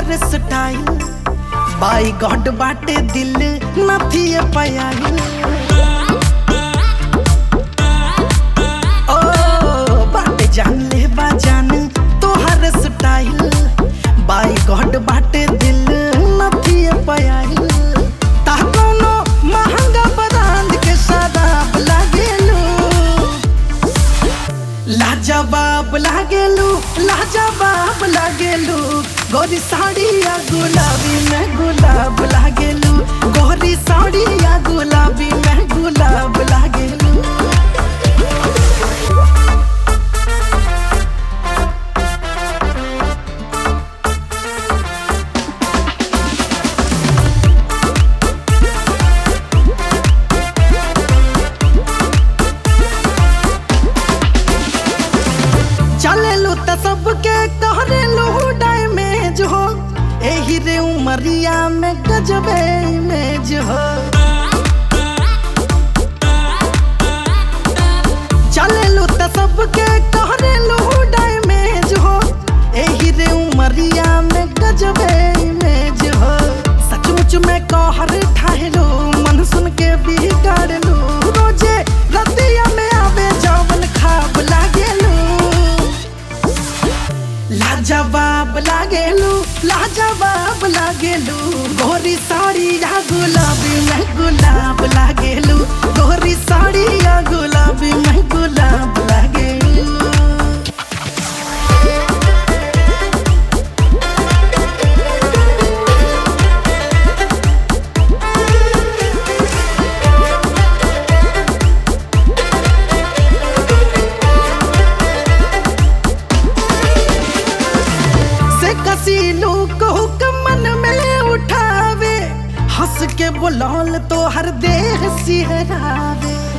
तोहर स्टाइल बाई गॉड बाटे दिल नथी पयाइल ओ बाटे जान ले बा जान तोहर स्टाइल बाई गॉड बाटे दिल नथी पयाइल ता कोनो महंगा ब्रांड के शराब लागेलू लाजवाब लागेलू लाजवाब लागेलू गोरी साड़िया गुलाबी में गुलाब लागेलू गोरी साड़िया गुलाबी में गुलाब लागेलू चलेलू त सबके कहरेलू डैमेज हो एही रे उमरिया में गजबे इमेज हो चलेलू त सबके कहरेलू डैमेज हो एही रे उमरिया में गजबे इमेज हो सचमुच में कहर ठाहलो मन सुन के बिगाड़लू रोजे रतिया में आवे जवन खाब लागेलू लाजवाब लागेलू लाजवाब लागेलू गोरी साड़ी या गुलाबी में गुलाब लागेलू गोरी साड़ी या गुलाबी में गुलाब लागेलू से कसीलू को मन में उठावे हंस के बुलाल तो हर देह सिहरावे